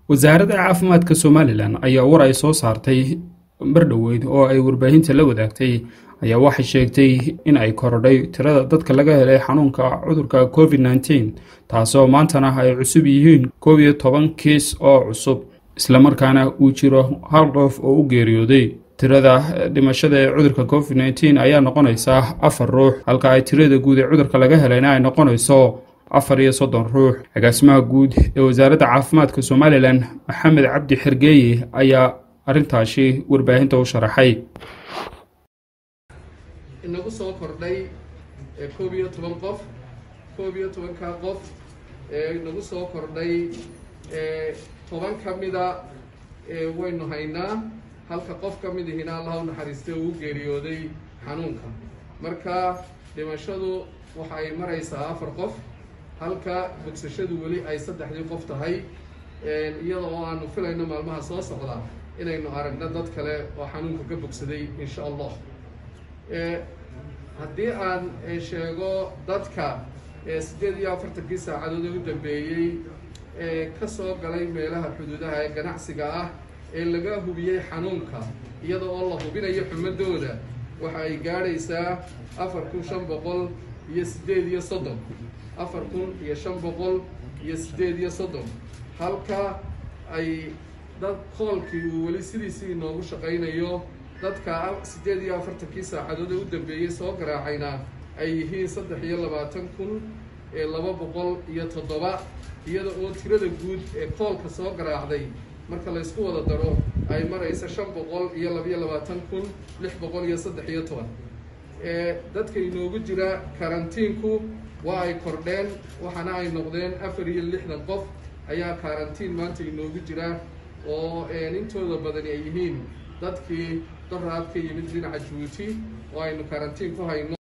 wasaaradda caafimaadka somalilan ayaa war ay soo saartay mardhoweyd oo ay warbaahinta la wadaagtay ayaa waxay sheegtay in ay korodhay tirada dadka laga helay xanuunka cudurka covid nneteen taasoo maantana ay cusub yihiin koob iyo toban kiis oo cusub islamarkaana uu jiro hal qof oo u geeriyooday tirada dhimashada ee cudurka covid nneteen ayaa noqonaysa afar ruux halka ay tirada guud ee cudurka laga helayna ay noqonayso afar iyo soddon ruux agaasimaha guud ee wasaaradda caafimaadka somalilan maxamed cabdi xergeeye ayaa arrintaasi warbaahinta u sharaxay inagu soo kordhay koob iyo toban qof koob iyo tobankaa qof inagu soo kordhay toban ka mida waynu haynaa halka qof ka mid ihina allaha u naxariistay oo u geeriyooday xanuunka marka dhimashadu waxa ay maraysaa afar qof halka bogsashadu weli ay saddexdii qof tahay iyada oo aanu filayno maalmaha soo socda inaynu aragno dad kale oo xanuunka ka bogsaday insha allah haddii aan sheego dadka siddeed iyo afartankii saacadood ee u dambeeyey ee ka soo galay meelaha xuduudaha ee ganacsiga ah ee laga hubiyey xanuunka iyada oo la hubinayo xumadooda waxa ay gaadhaysaa afar kun shan boqol iyo siddeed iyo soddon afar kun iyo shan boqol iyo siddeed iyo soddon halka ay dad koolkii uu weli sidiisii inoogu shaqaynayo dadka siddeed iyo afartankii saacadood ee u dambeeyey soo garaacayna ay yihiin saddex iyo labaatan kun ee laba boqol iyo toddoba iyada oo tirada guud ee koolka soo garaacday marka la ysku wada daro ay maraysa shan boqol iyo labayo labaatan kun lix boqol iyo saddex iyo toban dadka inoogu jira karantiinku waa ay kordheen waxaana ay noqdeen afar iyo lixdan qof ayaa karantiin maanta inoogu jira oo intooda badani ay yihiin dadkii daraad ka yimid dhinaca jabuuti oo aynu karantiin ku hayno